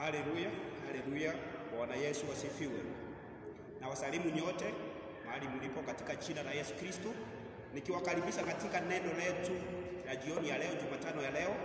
Haleluya, haleluya. Bwana Yesu asifiwe. Na wasalimu nyote mahali mlipo katika jina la Yesu Kristo, nikiwakaribisha katika neno letu la jioni ya leo, Jumatano ya leo.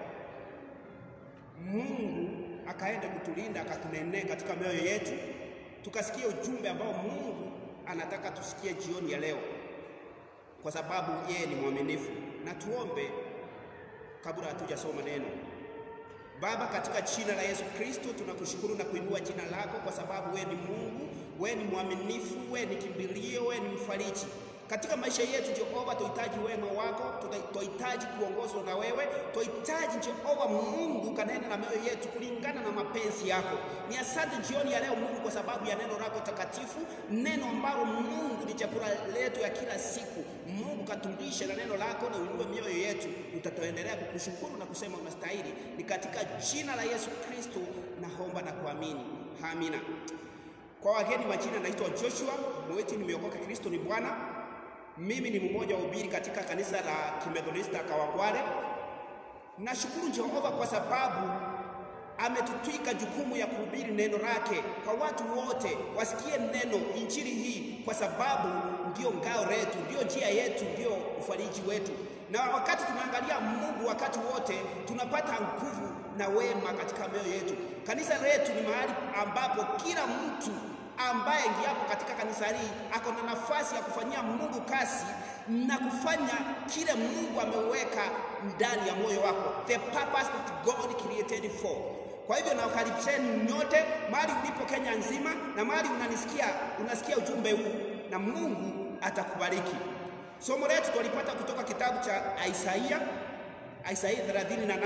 Mungu akaende kutulinda akatunenee katika mioyo yetu, tukasikie ujumbe ambao Mungu anataka tusikie jioni ya leo, kwa sababu yeye ni mwaminifu. Na tuombe kabla hatujasoma neno. Baba, katika jina la Yesu Kristo tunakushukuru na kuinua jina lako kwa sababu wewe ni Mungu, wewe ni mwaminifu, wewe ni kimbilio, wewe ni mfariji katika maisha yetu. Jehova, tuhitaji wema wako, tuhitaji kuongozwa na wewe, tuhitaji Jehova Mungu kanena na mioyo yetu kulingana na mapenzi yako. Ni asante jioni ya leo Mungu kwa sababu ya neno lako takatifu, neno ambalo Mungu ni chakula letu ya kila siku. Mungu katulishe na neno lako na uinue mioyo yetu, utatuendelea kukushukuru na kusema unastahili. Ni katika jina la Yesu Kristo naomba na kuamini, amina. Kwa wageni majina, naitwa Joshua Mweti, nimeokoka, Kristo ni Bwana. Mimi ni mmoja wa ubiri katika kanisa la Kimethodista Kawangware. Nashukuru Jehova kwa sababu ametutwika jukumu ya kuhubiri neno lake kwa watu wote, wasikie neno injili hii, kwa sababu ndio ngao letu, ndio njia yetu, ndio ufariji wetu. Na wakati tunaangalia Mungu wakati wote, tunapata nguvu na wema katika mioyo yetu. Kanisa letu ni mahali ambapo kila mtu ambaye ingiapo katika kanisa hili ako na nafasi ya kufanyia Mungu kazi na kufanya kile Mungu ameweka ndani ya moyo wako, the purpose that God created for. Kwa hivyo nawakaribisheni nyote mahali ulipo Kenya nzima na mahali unanisikia, unasikia ujumbe huu, na Mungu atakubariki. Somo letu tulipata kutoka kitabu cha Isaia, Isaia 38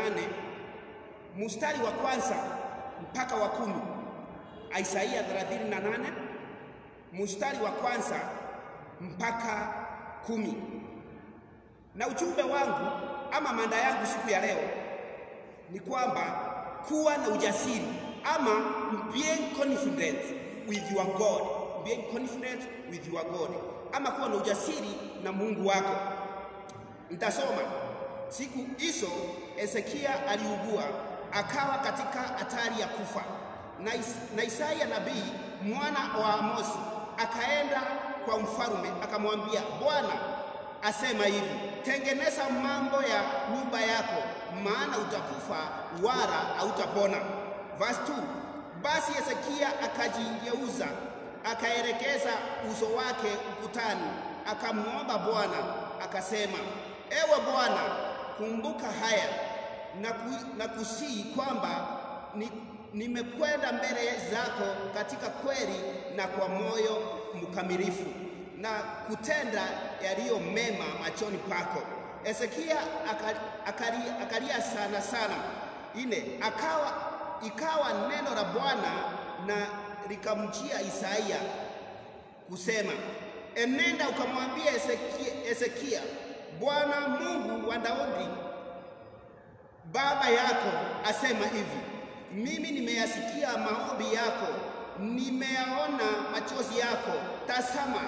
mstari wa kwanza mpaka wa kumi. Isaia 38 mstari wa kwanza mpaka kumi. Na ujumbe wangu ama mada yangu siku ya leo ni kwamba kuwa na ujasiri ama being confident with your God, being confident with your God, ama kuwa na ujasiri na Mungu wako. Nitasoma. Siku hizo Hezekia aliugua akawa katika hatari ya kufa na, is, na Isaya nabii mwana wa Amosi akaenda kwa mfalume akamwambia, Bwana asema hivi, tengeneza mambo ya nyumba yako, maana utakufa wala hautapona. Verse 2, basi Hezekia akajigeuza akaelekeza uso wake ukutani, akamwomba Bwana akasema, ewe Bwana, kumbuka haya na, ku, na kusii kwamba ni nimekwenda mbele zako katika kweli na kwa moyo mkamilifu na kutenda yaliyo mema machoni pako. Hezekia akalia, akalia sana sana. Ine, akawa ikawa neno la Bwana na likamjia Isaia kusema, enenda ukamwambia Hezekia, Bwana Mungu wa Daudi baba yako asema hivi mimi nimeyasikia maombi yako, nimeyaona machozi yako. Tazama,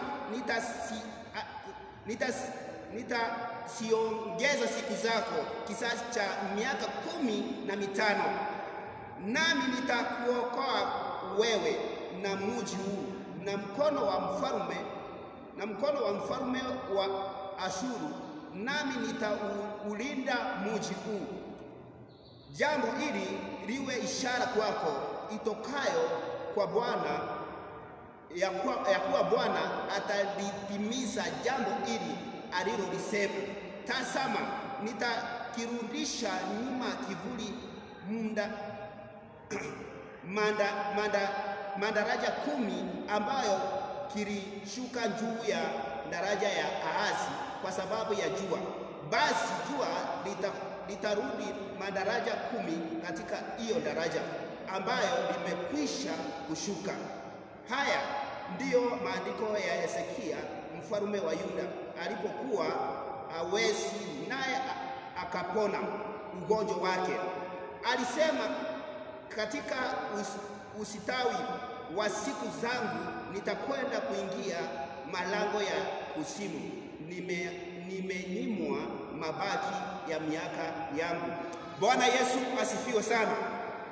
nitasiongeza nita siku zako kisasi cha miaka kumi na mitano, nami nitakuokoa wewe na mji huu na mkono wa mfalme na mkono wa mfalme wa Ashuru, nami nitaulinda mji huu. Jambo hili liwe ishara kwako itokayo kwa Bwana ya kuwa, ya kuwa Bwana atalitimiza jambo hili alilolisema. Tazama, nitakirudisha nyuma kivuli munda, manda, manda, madaraja kumi ambayo kilishuka juu ya daraja ya Ahazi kwa sababu ya jua. Basi jua lita litarudi madaraja kumi katika hiyo daraja ambayo limekwisha kushuka. Haya ndiyo maandiko ya Hezekia mfalme wa Yuda alipokuwa hawezi, naye akapona ugonjwa wake. Alisema, katika us, usitawi wa siku zangu nitakwenda kuingia malango ya kuzimu, nime nimenyimwa mabaki ya miaka yangu. Bwana Yesu asifiwe sana.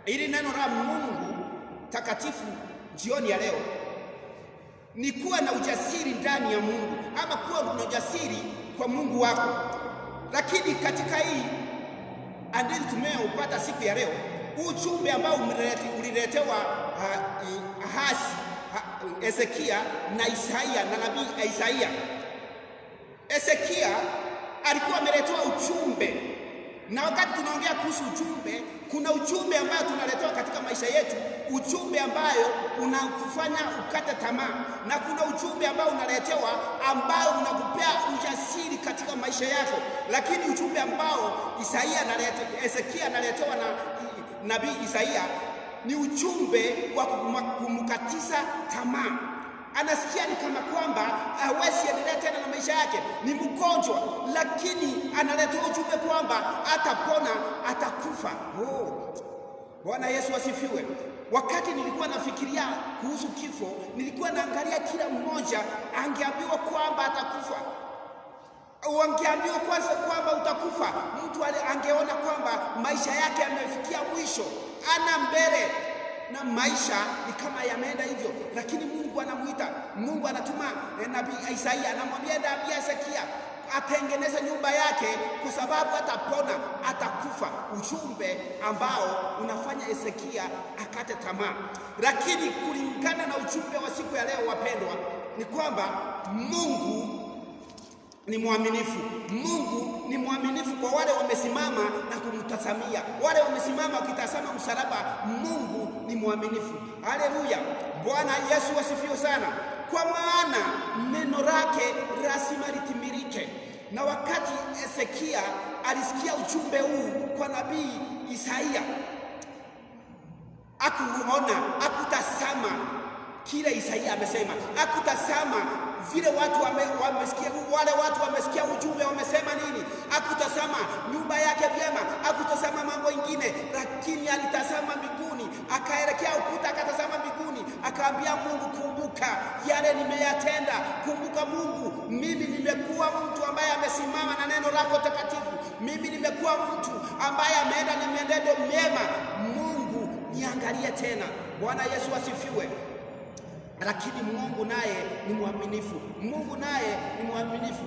ili neno la Mungu takatifu jioni ya leo ni kuwa na ujasiri ndani ya Mungu, ama kuwa na ujasiri kwa Mungu wako. Lakini katika hii hadithi tumeyoupata siku ya leo, ujumbe ambao uliletewa Ahazi, Hezekia na Isaia na nabii Isaia. Hezekia alikuwa ameletewa ujumbe, na wakati tunaongea kuhusu ujumbe, kuna ujumbe ambayo tunaletewa katika maisha yetu, ujumbe ambayo unakufanya ukate tamaa, na kuna ujumbe ambao unaletewa ambao unakupea ujasiri katika maisha yako. Lakini ujumbe ambao Isaia analete, Hezekia analetewa na nabii Isaia ni ujumbe wa kumkatiza tamaa. Anasikia ni kama kwamba hawezi endelea tena na maisha yake, ni mgonjwa, lakini analetewa ujumbe kwamba atapona, atakufa. Oh, Bwana Yesu asifiwe. Wakati nilikuwa nafikiria kuhusu kifo, nilikuwa naangalia kila mmoja angeambiwa kwamba atakufa wangeambiwa kwanza kwamba utakufa, mtu angeona kwamba maisha yake yamefikia mwisho, ana mbele na maisha ni kama yameenda hivyo. Lakini Mungu anamuita, Mungu anatuma nabii Isaia, anamwambia nabii Hezekia atengeneze nyumba yake, kwa sababu atapona, atakufa. Ujumbe ambao unafanya Hezekia akate tamaa. Lakini kulingana na ujumbe wa siku ya leo, wapendwa, ni kwamba Mungu ni mwaminifu. Mungu ni mwaminifu kwa wale wamesimama na kumtazamia, wale wamesimama wakitazama msalaba. Mungu ni mwaminifu. Haleluya! Bwana Yesu asifiwe sana, kwa maana neno lake lazima litimilike. Na wakati Hezekia alisikia ujumbe huu kwa nabii Isaia, akuona, akutazama kile Isaia amesema, akutazama vile watu wamesikia, wale watu wamesikia ujumbe wamesema nini, akutazama nyumba yake vyema, akutazama mambo ingine, lakini alitazama mbinguni, akaelekea ukuta, akatazama mbinguni, akaambia Mungu, kumbuka yale nimeyatenda, kumbuka Mungu, mimi nimekuwa mtu ambaye amesimama na neno lako takatifu, mimi nimekuwa mtu ambaye ameenda na mienendo myema. Mungu niangalie tena. Bwana Yesu asifiwe. Lakini Mungu naye ni mwaminifu, Mungu naye ni mwaminifu.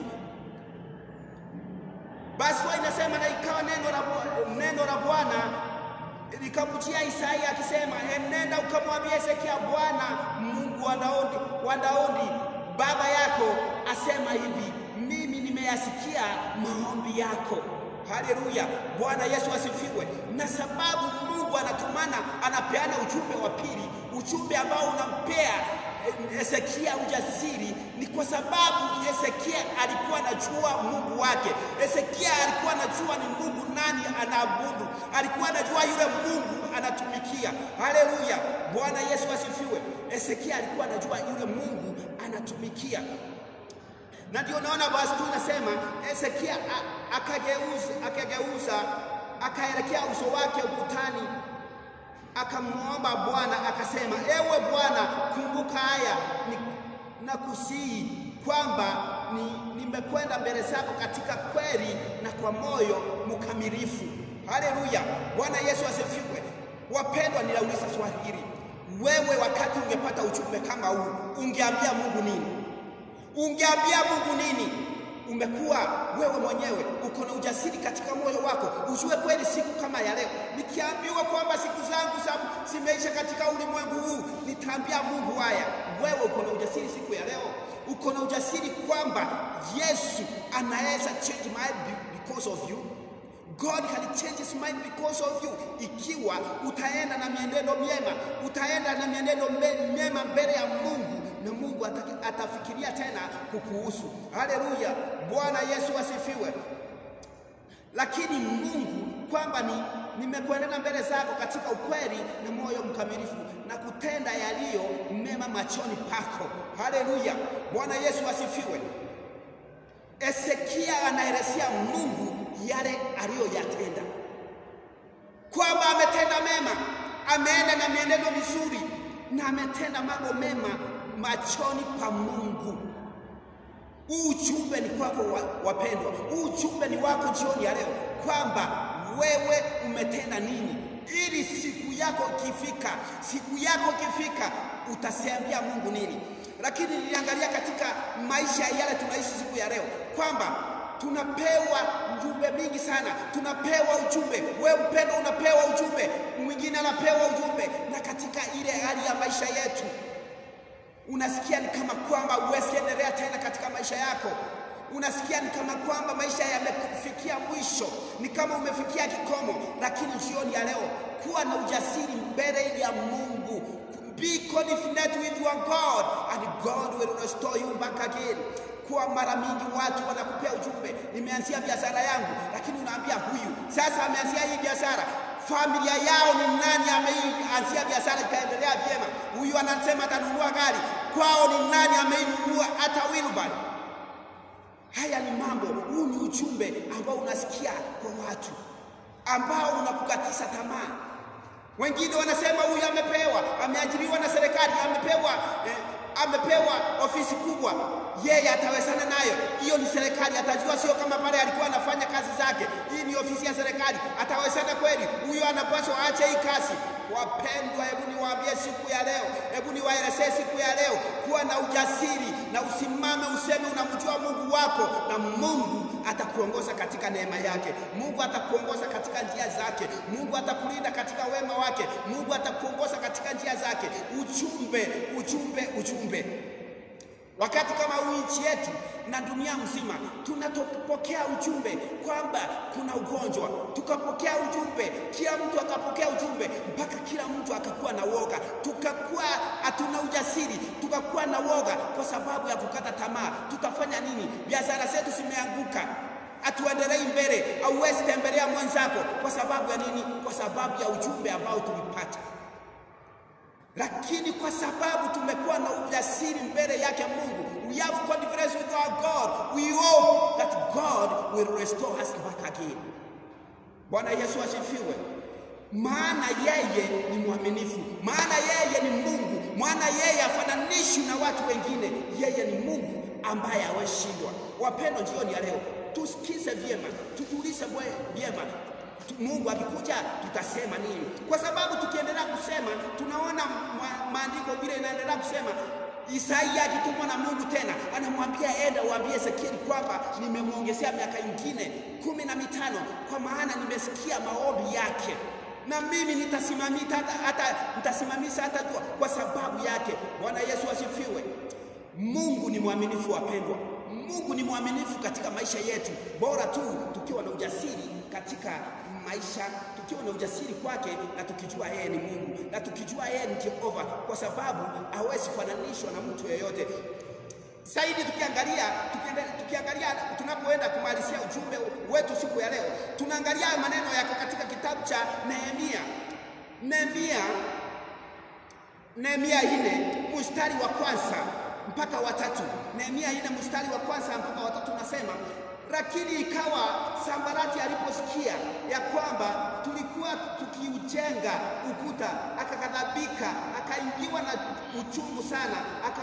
Basi wa inasema, na ikawa neno la neno la Bwana likamjia Isaia akisema, enenda ukamwambia Hezekia, Bwana Mungu wa Daudi, wa Daudi baba yako asema hivi, mimi nimeyasikia maombi yako. Haleluya, Bwana Yesu asifiwe. Na sababu Mungu anatumana, anapeana ujumbe wa pili, ujumbe ambao unampea Hezekia ujasiri, ni kwa sababu Hezekia alikuwa anajua Mungu wake. Hezekia alikuwa anajua ni Mungu nani anaabudu, alikuwa anajua yule Mungu anatumikia. Haleluya, Bwana Yesu asifiwe. Hezekia alikuwa anajua yule Mungu anatumikia na ndio naona basi tu nasema Hezekia akageuza akageuza akaelekea uso wake ukutani, akamwomba Bwana akasema, ewe Bwana, kumbuka haya na kusihi kwamba nimekwenda ni mbele zako katika kweli na kwa moyo mkamilifu. Haleluya, Bwana Yesu asifiwe. Wapendwa, ninauliza swali hili, wewe wakati ungepata ujumbe kama huu ungeambia Mungu nini? Ungeambia Mungu nini? Umekuwa wewe mwenyewe uko na ujasiri katika moyo wako, ujue kweli siku kama ya leo nikiambiwa kwamba siku zangu zimeisha katika ulimwengu huu, nitaambia Mungu haya. Wewe uko na ujasiri siku ya leo, uko na ujasiri kwamba Yesu anaweza change my because of you. God can change his mind because of you. Ikiwa utaenda na mienendo myema, utaenda na mienendo myema mbele ya Mungu na Mungu atafikiria tena kukuhusu. Haleluya, Bwana Yesu asifiwe. Lakini Mungu kwamba ni nimekuendana mbele zako katika ukweli na moyo mkamilifu na kutenda yaliyo mema machoni pako. Haleluya, Bwana Yesu asifiwe. Hezekia anaelezea Mungu yale aliyoyatenda, kwamba ametenda mema, ameenda na mienendo mizuri na ametenda mambo mema machoni pa Mungu. Huu ujumbe ni kwako wapendwa, huu ujumbe ni wako jioni ya leo, kwamba wewe umetenda nini ili siku yako ikifika, siku yako ikifika, utasembia Mungu nini? Lakini niliangalia katika maisha yale tunaishi siku ya leo kwamba tunapewa ujumbe mingi sana, tunapewa ujumbe. Wewe mpendo, unapewa ujumbe, mwingine anapewa ujumbe, na katika ile hali ya maisha yetu unasikia ni kama kwamba huwezi endelea tena katika maisha yako. Unasikia ni kama kwamba maisha yamefikia mwisho, ni kama umefikia kikomo. Lakini jioni ya leo, kuwa na ujasiri mbele ya Mungu. Be confident with your God and God will restore you back again. Kwa mara mingi watu wanakupea ujumbe, nimeanzia biashara yangu, lakini unaambia huyu sasa ameanzia hii biashara familia yao ni nani ameanzia biashara ikaendelea vyema? Huyu anasema atanunua gari, kwao ni nani ameinunua hata wheelbarrow? Haya ni mambo, huu ni ujumbe ambao unasikia kwa watu ambao unakukatisha tamaa. Wengine wanasema huyu amepewa, ameajiriwa na serikali, amepewa eh, amepewa ofisi kubwa, yeye atawezana nayo. Hiyo ni serikali, atajua, sio kama pale alikuwa anafanya kazi zake. Hii ni ofisi ya serikali, atawezana kweli? Huyo anapaswa aache hii kazi. Wapendwa, hebu niwaambie siku ya leo, hebu niwaelezee siku ya leo, kuwa na ujasiri na usimame, useme unamjua Mungu wako, na Mungu atakuongoza katika neema yake. Mungu atakuongoza katika njia zake. Mungu atakulinda katika wema wake. Mungu atakuongoza katika njia zake. Ujumbe, ujumbe, ujumbe. Wakati kama huu nchi yetu na dunia mzima tunapokea ujumbe kwamba kuna ugonjwa, tukapokea ujumbe, kila mtu akapokea ujumbe, mpaka kila mtu akakuwa na woga, tukakuwa hatuna ujasiri, tukakuwa na woga kwa sababu ya kukata tamaa. Tutafanya nini? Biashara zetu zimeanguka, hatuendelei mbele. Hauwezi tembelea mwenzako kwa sababu ya nini? Kwa sababu ya ujumbe ambao tulipata lakini kwa sababu tumekuwa na ujasiri mbele yake Mungu, we have confidence with our God, we hope that God will restore us back again. Bwana Yesu asifiwe. Maana yeye ni mwaminifu, maana yeye ni Mungu, maana yeye hafananishwi na watu wengine. Yeye ni Mungu ambaye haweshindwa. Wapendwa, jioni ya leo tusikize vyema, tujiulize vyema Mungu akikuja tutasema nini? Kwa sababu tukiendelea kusema tunaona maandiko vile inaendelea kusema. Isaia akitumwa na Mungu tena anamwambia enda uambie Ezekieli kwamba nimemwongezea miaka ingine kumi na mitano kwa maana nimesikia maombi yake na mimi nitasimamisha hata, hata nitasimamisha hata jua kwa sababu yake. Bwana Yesu asifiwe. Mungu ni mwaminifu wapendwa. Mungu ni mwaminifu katika maisha yetu, bora tu tukiwa na ujasiri katika maisha, tukiwa na ujasiri kwake na tukijua yeye ni Mungu na tukijua yeye ni Jehova, kwa sababu hawezi kufananishwa na mtu yeyote. Zaidi tukiangalia tukiangalia tunapoenda kumalizia ujumbe wetu siku ya leo, tunaangalia maneno yako katika kitabu cha Nehemia. Nehemia Nehemia ine mstari wa kwanza mpaka watatu. Nehemia ine mstari wa kwanza mpaka watatu nasema lakini ikawa Sambarati aliposikia ya kwamba tulikuwa tukiujenga ukuta, akakadhabika, akaingiwa na uchungu sana,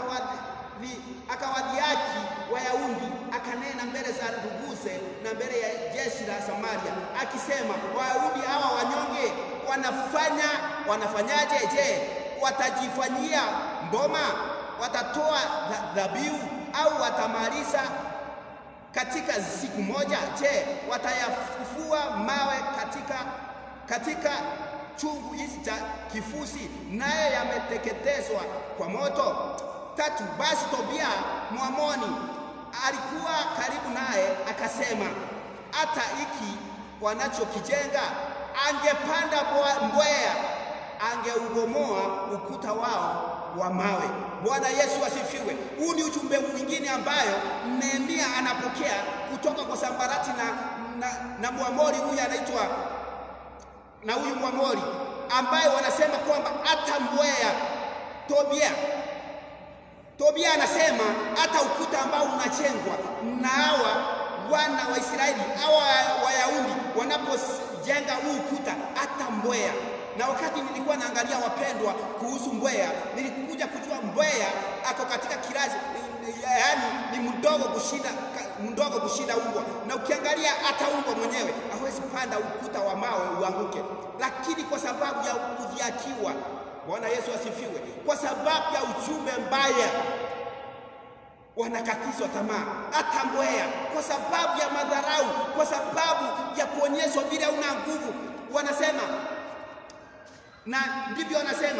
akawadhiaki Wayahudi, akanena mbele za nduguze na mbele ya jeshi la Samaria akisema, Wayahudi hawa wanyonge wanafanya wanafanyaje? Je, watajifanyia mboma? Watatoa dhabihu au watamaliza katika siku moja? Je, watayafufua mawe katika katika chungu hizi cha kifusi, naye yameteketezwa kwa moto? Tatu, basi Tobia Mwamoni alikuwa karibu naye, akasema, hata hiki wanachokijenga angepanda mbweha, angeubomoa ukuta wao wa mawe. Bwana Yesu asifiwe. Huu ni ujumbe mwingine ambayo Nehemia anapokea kutoka kwa Sambarati na, na, na Mwamori huyu anaitwa na huyu Mwamori ambaye wanasema kwamba hata mbweha Tobia Tobia anasema hata ukuta ambao unajengwa na hawa wana wa Israeli hawa Wayahudi wanapojenga huu ukuta, hata mbweha na wakati nilikuwa naangalia wapendwa, kuhusu mbweha, nilikuja kujua mbweha ako katika kilazi, yaani ni mdogo kushinda mdogo kushinda umbwa, na ukiangalia hata umbwa mwenyewe hawezi panda ukuta wa mawe uanguke, lakini kwa sababu sababu ya kudhiakiwa. Bwana Yesu asifiwe. Kwa sababu ya ujumbe mbaya wanakatizwa tamaa, hata mbweha, kwa sababu ya madharau, kwa sababu ya kuonyeshwa vile una nguvu, wanasema na ndivyo wanasema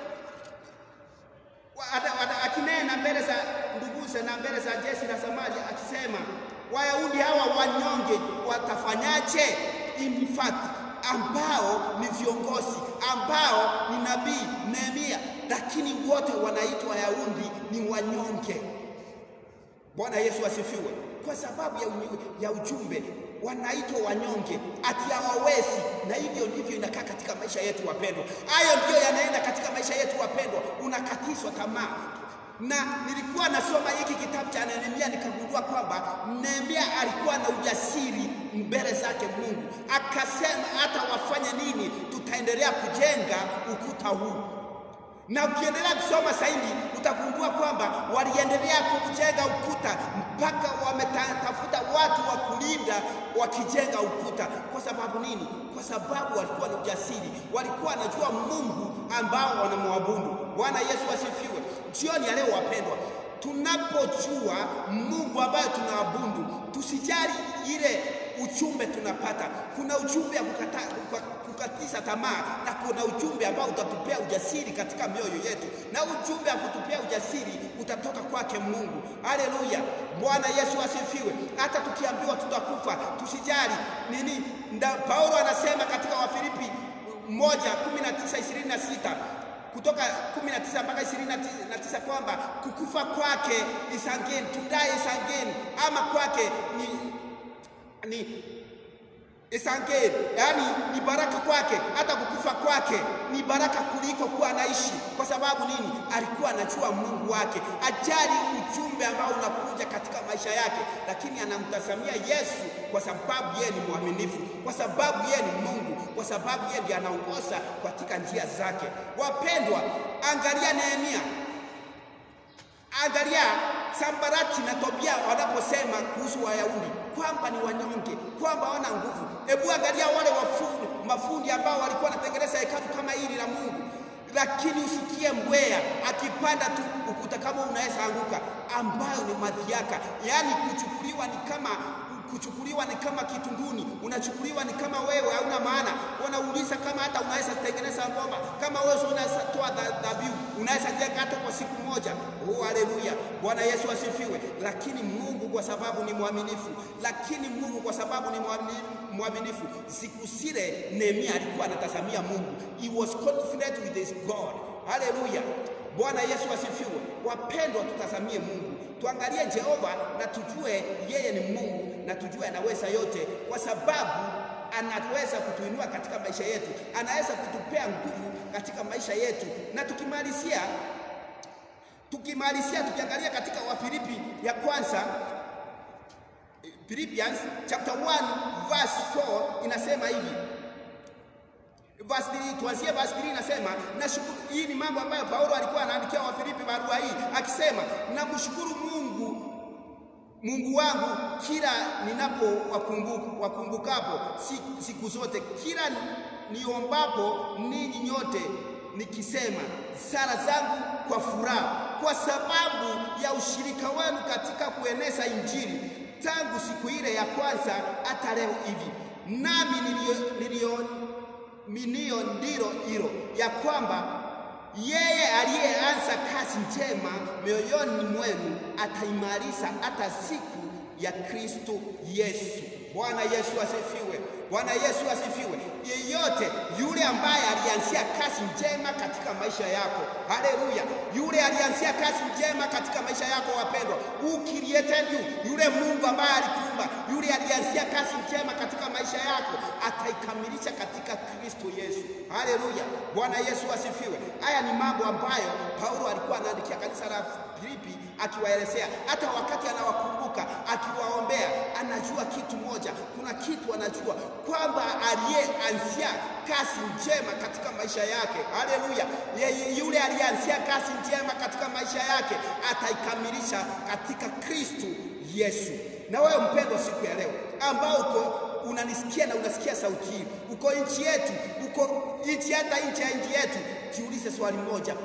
akinena mbele za nduguze na mbele za jeshi la Samaria akisema, Wayahudi hawa wanyonge watafanyaje? In fact ambao ni viongozi ambao ni nabii Nehemia, lakini wote wanaitwa Wayahudi ni wanyonge. Bwana Yesu asifiwe. Kwa sababu ya, ya ujumbe wanaitwa wanyonge, ati hawawezi. Na hivyo ndivyo inakaa katika maisha yetu wapendwa. Hayo ndiyo yanaenda katika maisha yetu wapendwa, unakatishwa tamaa. Na nilikuwa nasoma hiki kitabu cha Nehemia nikagundua kwamba Nehemia alikuwa na ujasiri mbele zake Mungu, akasema hata wafanye nini, tutaendelea kujenga ukuta huu na ukiendelea kusoma zaidi utagundua kwamba waliendelea kujenga ukuta mpaka wametafuta watu wa kulinda wakijenga ukuta. Kwa sababu nini? Kwa sababu walikuwa na ujasiri, walikuwa wanajua Mungu ambao wanamwabudu. Bwana Yesu asifiwe. Jioni ya leo wapendwa, tunapojua Mungu ambayo tunaabudu, tusijali ile ujumbe tunapata. Kuna ujumbe wa kukata, kukatisha tamaa na kuna ujumbe ambao utatupea ujasiri katika mioyo yetu, na ujumbe wa kutupea ujasiri utatoka kwake Mungu. Haleluya, Bwana Yesu asifiwe. Hata tukiambiwa tutakufa, tusijali nini. Paulo anasema katika Wafilipi moja kumi na tisa ishirini na sita kutoka 19 mpaka 29 kwamba kukufa kwake is again, to die is again, ama kwake ni ni isangeni, yaani ni baraka kwake. Hata kukufa kwake ni baraka kuliko kuwa anaishi. Kwa sababu nini? Alikuwa anajua Mungu wake, ajali ujumbe ambao unakuja katika maisha yake, lakini anamtazamia Yesu kwa sababu yeye ni mwaminifu, kwa sababu yeye ni Mungu, kwa sababu yeye ndiye anaongoza katika njia zake. Wapendwa, angalia Nehemia, angalia Sambarati na Tobia wanaposema kuhusu Wayahudi kwamba ni wanyonge, kwamba hawana nguvu. Hebu angalia wale wafundi, mafundi ambao walikuwa wanatengeneza hekalu kama hili la Mungu, lakini usikie mbweha akipanda tu ukuta kama unaweza anguka, ambayo ni madhiaka, yaani kuchukuliwa ni kama kuchukuliwa ni kama kitunguni, unachukuliwa ni kama wewe hauna maana. Wanauliza kama hata unaweza tengeneza ngoma, kama wewe unaweza toa dhabihu, unaweza jenga hata kwa siku moja. Oh, haleluya! Bwana Yesu asifiwe. Lakini Mungu kwa sababu ni mwaminifu, lakini Mungu kwa sababu ni mwaminifu, siku zile Nehemia alikuwa anatazamia Mungu, he was confident with his God. Haleluya! Bwana Yesu asifiwe. Wapendwa, tutazamie Mungu, tuangalie Jehova na tujue yeye ni Mungu na tujue anaweza yote, kwa sababu anaweza kutuinua katika maisha yetu, anaweza kutupea nguvu katika maisha yetu. Na tukimalizia tukimalizia, tukiangalia katika Wafilipi ya kwanza Philippians chapter 1 verse 4 inasema hivi Verse 3 tuanzie verse 3 inasema nashukuru. Hii ni mambo ambayo Paulo alikuwa anaandikia Wafilipi barua hii akisema, namshukuru Mungu Mungu wangu kila ninapo wakumbuka, wakumbukapo siku, siku zote kila niombapo ninyi nyote nikisema sala zangu kwa furaha kwa sababu ya ushirika wenu katika kueneza Injili tangu siku ile ya kwanza hata leo hivi, nami nilio, nilio minio ndilo hilo ya kwamba yeye aliyeanza kazi njema mioyoni mwenu ataimaliza hata siku ya Kristo Yesu. Bwana Yesu asifiwe. Bwana Yesu asifiwe. Yeyote yule ambaye alianzia kazi njema katika maisha yako, haleluya, yule alianzia kazi njema katika maisha yako, wapendwa, who created you, yule Mungu ambaye alikuumba, yule alianzia kazi njema katika maisha yako, ataikamilisha katika Kristo Yesu. Haleluya, Bwana Yesu asifiwe. Haya ni mambo ambayo Paulo alikuwa anaandikia kanisa la Filipi akiwaelezea, hata wakati anawakumbuka akiwaombea, anajua kitu moja, kuna kitu anajua kwamba aliyeanzia kazi njema katika maisha yake, haleluya, yule aliyeanzia kazi njema katika maisha yake ataikamilisha katika Kristo Yesu. Na wewe mpendwa, siku ya leo ambao uko unanisikia na unasikia sauti hii, uko nchi yetu, uko nchi hata nchi ya nchi yetu, jiulize swali moja,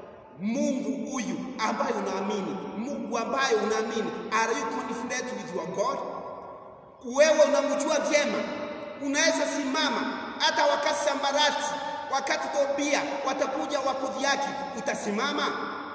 Mungu huyu ambaye unaamini, Mungu ambaye unaamini, are you confident with your God? Wewe unamjua vyema, unaweza simama hata wakati Sambarati, wakati Tobia watakuja wakudhiaki, utasimama?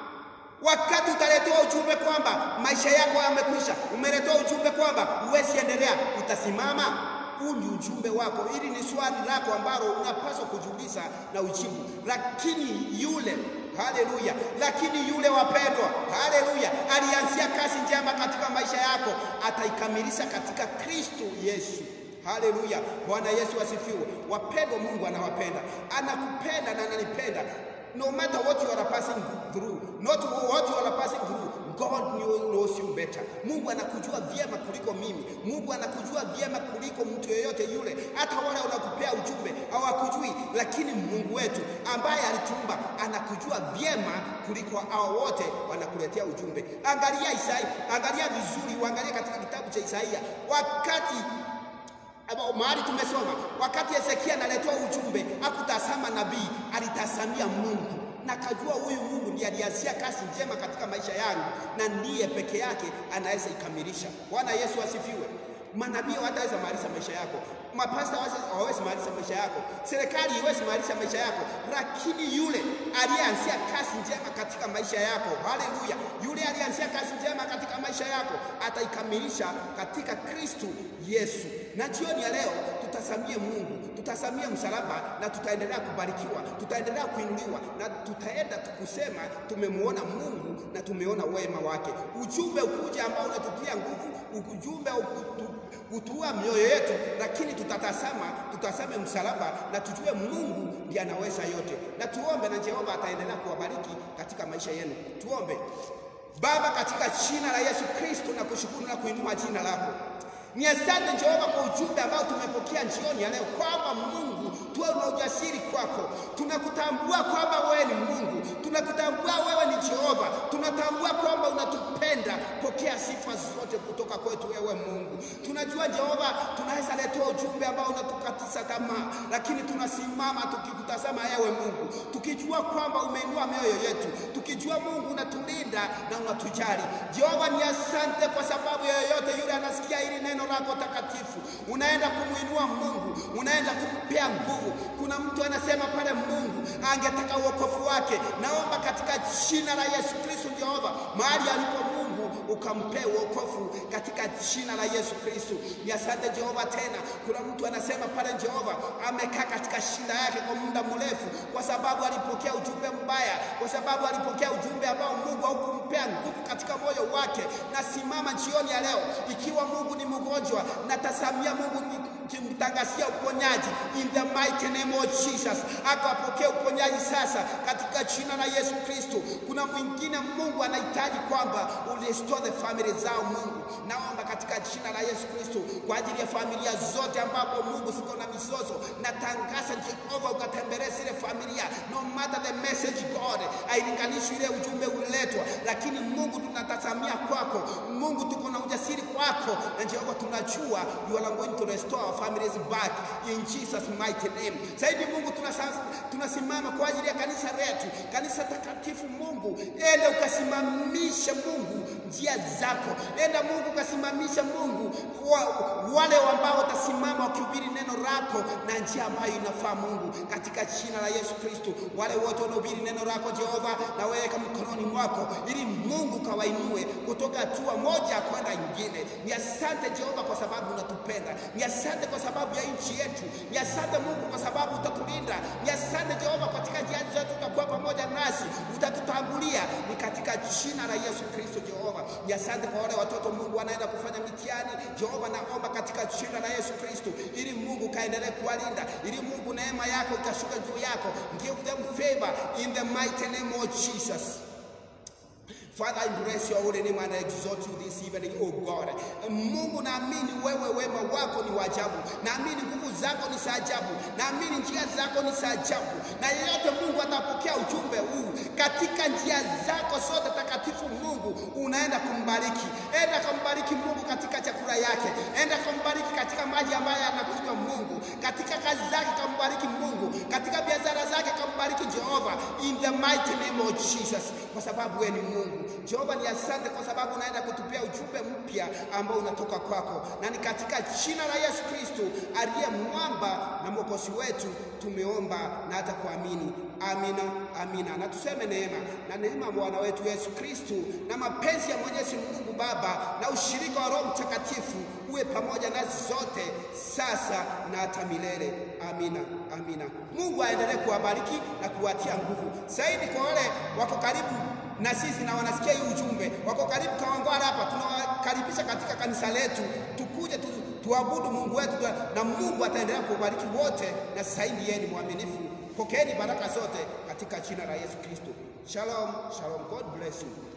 Wakati utaletewa ujumbe kwamba maisha yako yamekwisha, umeletewa ujumbe kwamba huwezi endelea, utasimama? Huu ni ujumbe wako. Hili ni swali lako ambalo unapaswa kujiuliza na ujibu. Lakini yule haleluya, lakini yule wapendwa, haleluya, alianzia kazi njema katika maisha yako, ataikamilisha katika Kristo Yesu. Haleluya, Bwana Yesu asifiwe. Wapendwa, Mungu anawapenda, anakupenda na ananipenda no matter what you are passing through, not what you are passing through. God knows you better. Mungu anakujua vyema kuliko mimi. Mungu anakujua vyema kuliko mtu yeyote yule. Hata wale wanakupea ujumbe hawakujui, lakini Mungu wetu ambaye alituumba anakujua vyema kuliko hao wote wanakuletea ujumbe. Angalia Isaia, angalia vizuri, uangalie katika kitabu cha Isaia wakati mahali tumesoma wakati Hezekia analetewa ujumbe, hakutazama nabii, alitazamia Mungu na kajua huyu Mungu ndiye alianzia kazi njema katika maisha yangu na ndiye peke yake anaweza ikamilisha. Bwana Yesu asifiwe. Manabii hawataweza maliza maisha yako, mapasta hawawezi maliza maisha yako, serikali haiwezi maliza maisha yako, lakini yule aliyeanzia kazi njema katika maisha yako, haleluya, yule aliyeanzia kazi njema katika maisha yako ataikamilisha katika Kristo Yesu. Na jioni ya leo tutasamie Mungu, tutasamie msalaba na tutaendelea kubarikiwa, tutaendelea kuinuliwa na tutaenda kusema tumemuona Mungu na tumeona wema wake. Ujumbe ukuja ambao unatutia nguvu, ujumbe utua mioyo yetu, lakini tutatazama, tutasame msalaba na tujue Mungu ndiye anaweza yote, na tuombe na Jehova ataendelea kuwabariki katika maisha yenu. Tuombe. Baba, katika jina la Yesu Kristo na kushukuru na kuinua jina lako ni asante Jehova kwa ujumbe ambao tumepokea jioni ya leo, kwamba Mungu tuwe na ujasiri kwako. Tunakutambua kwamba wewe ni Mungu, tunakutambua wewe ni Jehova, tunatambua kwamba unatupenda. Pokea sifa zote kutoka kwetu wewe Mungu. Tunajua Jehova, tunaweza letewa ujumbe ambao unatukatisa tamaa, lakini tunasimama tukikutazama wewe Mungu, tukijua kwamba umeinua mioyo yetu, tukijua Mungu unatulinda na unatujali. Jehova, ni asante kwa sababu yoyote yule anasikia hili neno lako takatifu, unaenda kumwinua Mungu, unaenda kumpea nguvu. Kuna mtu anasema pale Mungu angetaka uokofu wake, naomba katika jina la Yesu Kristo, Jehova, mahali alipo Mungu ukampea uokofu katika jina la Yesu Kristo. Ni asante Jehova. Tena kuna mtu anasema pale, Jehova, amekaa katika shida yake kwa muda mrefu, kwa sababu alipokea ujumbe mbaya, kwa sababu alipokea ujumbe ambao Mungu haukumpea nguvu katika moyo wake. Nasimama jioni ya leo, ikiwa Mungu ni mgonjwa, natazamia Mungu kimtangazia uponyaji in the mighty name of Jesus, akapokea uponyaji sasa katika jina la Yesu Kristo. Kuna mwingine Mungu anahitaji kwamba urestore the family zao. Mungu, naomba katika jina la Yesu Kristo kwa ajili ya familia zote ambapo Mungu siko na mizozo, natangaza Jehova ukatembelee zile familia, no matter the message God, hailinganishi ile ujumbe uliletwa, lakini Mungu tunatazamia kwako. Mungu tuko na ujasiri kwako, na Jehova tunajua you are going to restore our families back in Jesus mighty name. Zaidi Mungu tunasimama kwa ajili ya kanisa letu, kanisa takatifu. Mungu, enda ukasimamisha Mungu njia zako, enda Mungu ukasimamisha Mungu wa, wale ambao watasimama wakihubiri neno lako na njia ambayo inafaa Mungu, katika jina la Yesu Kristo. Wale wote wanaohubiri neno lako Jehova, na weka mkononi mwako, ili Mungu kawainue kutoka hatua moja kwenda nyingine. Ni asante Jehova kwa sababu unatupenda, ni asante kwa sababu ya nchi yetu, ni asante Mungu kwa sababu utatulinda, ni asante Jehova, katika njia zetu utakuwa pamoja nasi, utatutangulia, ni katika jina la Yesu Kristo Jehova. Ni asante kwa wale watoto Mungu wanaenda kufanya mitihani Jehova, naomba katika jina la Yesu Kristo, ili Mungu kaendelee kuwalinda, ili Mungu neema yako ikashuka juu yako, give them favor in the mighty name of Jesus. Father, I bless your holy name and I exalt you this evening, oh God. Mungu, naamini wewe wema wako ni wa ajabu, naamini nguvu zako ni za ajabu, naamini njia zako ni za ajabu, na yeyote Mungu atapokea ujumbe huu katika njia zako zote takatifu. Mungu unaenda kumbariki, enda kumbariki Mungu katika chakula yake, enda kumbariki katika maji ambayo anakunywa Mungu, katika kazi zake kambariki Mungu, katika biashara zake kambariki Jehova, in the mighty name of Jesus, kwa sababu wewe ni Mungu. Jehova ni asante kwa sababu unaenda kutupia ujumbe mpya ambao unatoka kwako, na ni katika jina la Yesu Kristo aliye mwamba na mwokozi wetu tumeomba na hata kuamini. Amina, amina. Na tuseme neema na neema ya Bwana wetu Yesu Kristo na mapenzi ya Mwenyezi Mungu Baba na ushirika wa Roho Mtakatifu uwe pamoja nasi zote sasa na hata milele. Amina, amina. Mungu aendelee kuwabariki na kuwatia nguvu zaidi. Kwa wale wako karibu na sisi na wanasikia hii ujumbe, wako karibu Kawangware hapa, tunawakaribisha katika kanisa letu, tukuje tu, tuabudu Mungu wetu, na Mungu ataendelea kuwabariki wote, na zaidi yeye ni mwaminifu. Pokeeni baraka zote katika jina la Yesu Kristo. Shalom, shalom. God bless you.